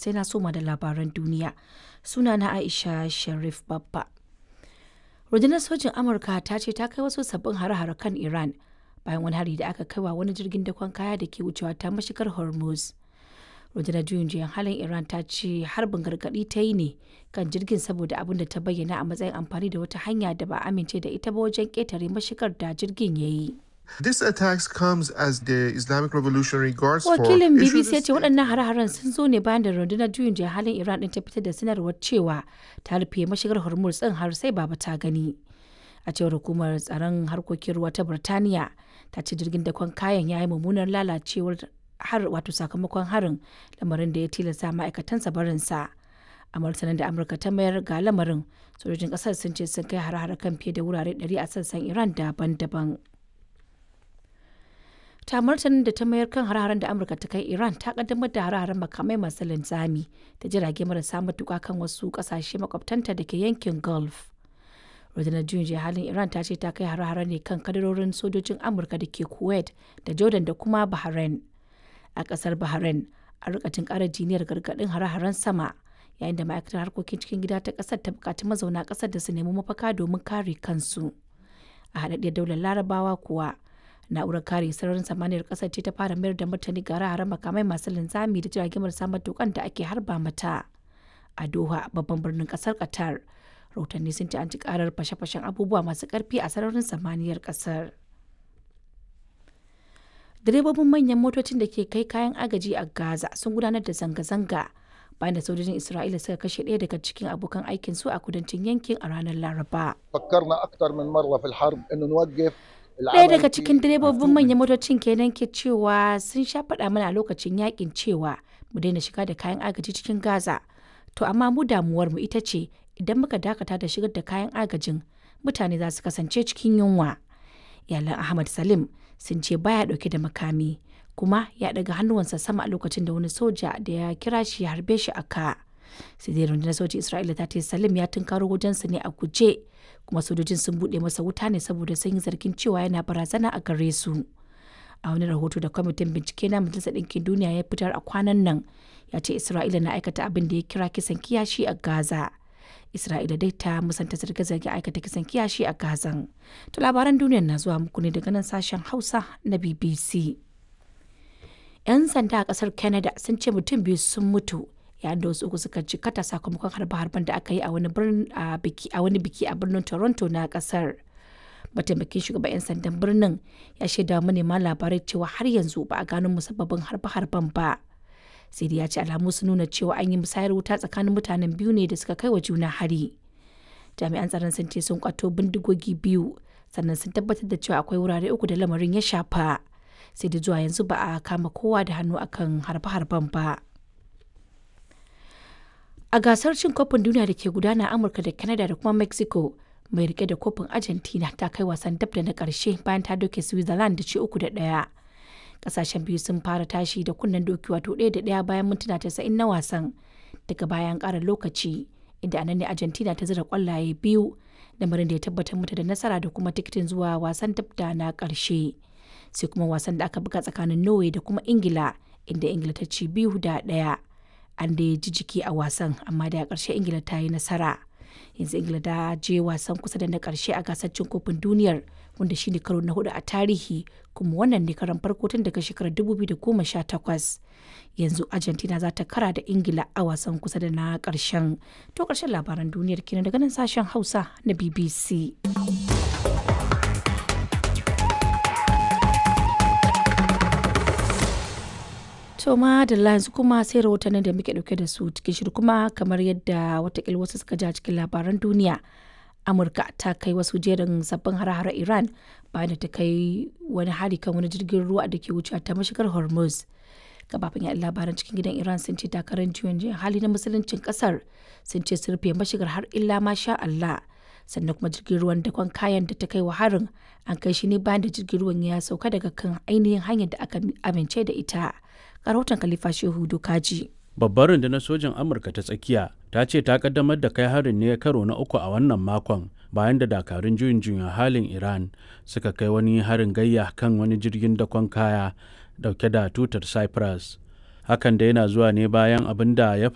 sai na soma da labaran duniya. Suna na Aisha Sharif Babba. Rundunar sojin Amurka ta ce ta kai wasu sabbin hare-hare kan Iran bayan wani hari da aka kaiwa wani jirgin dakon kaya da ke wucewa ta mashigar Hormuz. Rundunar juyin juyan halin Iran ta ce harbin gargaɗi ta yi ne kan jirgin saboda abin da ta bayyana a matsayin amfani da wata hanya da ba amince da ita ba wajen ƙetare mashigar da jirgin ya yi. This attacks comes as the Islamic Revolutionary Guards Wakilin Corps issued BBC a ya ce waɗannan hare-haren sun zo ne bayan da rundunar juyin juya halin Iran ɗin ta fitar da sanarwar cewa ta rufe mashigar Hormuz ɗin har sai baba ta gani. A cewar hukumar tsaron harkokin ruwa ta Birtaniya ta ce jirgin dakon kayan ya yi mummunar lalacewar har wato sakamakon harin lamarin da ya tilasta ma'aikatansa barinsa. A martanin da Amurka ta mayar ga lamarin sojojin ƙasar sun ce sun kai hare-hare kan fiye da wurare 100 a sassan Iran daban-daban. ta martanin da ta mayar kan hare-haren da amurka ta kai iran ta kaddamar da hare-haren makamai masu linzami da jirage marasa matuka kan wasu kasashe makwabtanta da ke yankin gulf rundunar juyin juya halin iran ta ce ta kai hare-hare ne kan kadarorin sojojin amurka da ke kuwait da jordan da kuma bahrain a kasar bahrain a rikatin kara jiniyar gargadin hare-haren sama yayin da ma'aikatar harkokin cikin gida ta kasar ta bukaci mazauna kasar da su nemi mafaka domin kare kansu a haɗaɗɗiyar daular larabawa kuwa na'urar kare sararin samaniyar kasar ce ta fara mayar da martani ga hare makamai masu linzami da jiragen marasa matukan da ake harba mata a doha babban birnin kasar qatar rahotanni sun ce an ci karar fashe-fashen abubuwa masu karfi a sararin samaniyar kasar direbobin manyan motocin da ke kai kayan agaji a gaza sun gudanar da zanga-zanga bayan da sojojin isra'ila suka kashe ɗaya daga cikin abokan aikin su a kudancin yankin a ranar laraba فكرنا اكثر من مره في الحرب انه نوقف Ɗaya daga cikin direbobin manyan motocin kenan ke cewa sun sha faɗa mana a lokacin yakin cewa mu daina shiga da kayan agaji cikin Gaza. To amma mu damuwar mu ita ce idan muka dakata da shigar da kayan agajin mutane za su kasance cikin yunwa. Iyalan Ahmad Salim sun ce baya ɗauke da makami kuma ya ɗaga hannuwansa sama a lokacin da wani soja da ya kira shi ya harbe shi a ka. sai dai rundunar sojin Isra'ila ta ce Salim ya tunkaro wajensu ne a guje kuma sojojin sun buɗe masa wuta ne saboda sun yi zargin cewa yana barazana a gare su. A wani rahoto da kwamitin bincike na Majalisar Ɗinkin Duniya ya fitar a kwanan nan ya ce Isra'ila na aikata abin da ya kira kisan kiyashi a Gaza. Isra'ila dai ta musanta zarge-zarge aikata kisan kiyashi a Gazan. To labaran duniyar na zuwa muku ne daga nan sashen Hausa na BBC. 'Yan sanda a ƙasar Canada sun ce mutum biyu sun mutu yayin da wasu uku suka jikata sakamakon harbe-harben da aka yi a wani biki a wani biki a birnin Toronto na kasar. Mataimakin shugaban 'yan sandan birnin ya shaida manema labarai cewa har yanzu ba a gano musabbabin harbe-harben ba. Sai dai ya ce alamu sun nuna cewa an yi musayar wuta tsakanin mutanen biyu ne da suka kai wa juna hari. Jami'an tsaron sun ce sun kwato bindigogi biyu sannan sun tabbatar da cewa akwai wurare uku da lamarin ya shafa. Sai da zuwa yanzu ba a kama kowa da hannu akan harbe-harben ba. a gasar cin kofin duniya da ke gudana a amurka da canada da kuma mexico mai rike da kofin argentina ta kai wasan dab da na karshe bayan ta doke switzerland da ci uku da daya kasashen biyu sun fara tashi da kunnen doki wato ɗaya da ɗaya bayan mintuna tasa'in na wasan daga bayan ƙara lokaci inda anan ne argentina ta zira kwallaye biyu lamarin da ya tabbatar mata da nasara da kuma tikitin zuwa wasan dab da na ƙarshe sai kuma wasan da aka buga tsakanin norway da kuma ingila inda ingila ta ci biyu da ɗaya an da ji jiki a wasan amma da ƙarshe ingila ta yi nasara yanzu ingila ta je wasan kusa da na ƙarshe a gasar cin kofin duniyar wanda shine karo na hudu a tarihi kuma wannan ne karan farko tun daga shekarar 2018 yanzu argentina za ta kara da ingila a wasan kusa da na ƙarshen to ƙarshen labaran duniyar kenan daga nan sashen hausa na bbc To ma da yanzu kuma sai rahotannin da muke dauke da su cikin shirin kuma kamar yadda watakila wasu suka ji a cikin labaran duniya. Amurka ta kai wasu jerin sabbin hare-hare Iran bayan da ta kai wani hari kan wani jirgin ruwa da ke wucewa ta mashigar Hormuz. Gabafin yaɗa labaran cikin gidan Iran sun ce takarar juyin juyin hali na musuluncin kasar sun ce sun rufe mashigar har illa masha Allah. sannan kuma jirgin ruwan dakon kayan da ta kai wa harin an kai shi ne bayan da jirgin ruwan ya sauka daga kan ainihin hanyar da aka amince da ita rahoton Khalifa Shehu Dokaji. Babbar rundunar sojin Amurka ta tsakiya ta ce ta kaddamar da kai harin ne karo na uku a wannan makon bayan da dakarun juyin juyin halin Iran suka kai wani harin gayya kan wani jirgin dakon kaya dauke da tutar Cyprus. Hakan da yana zuwa ne bayan abin da ya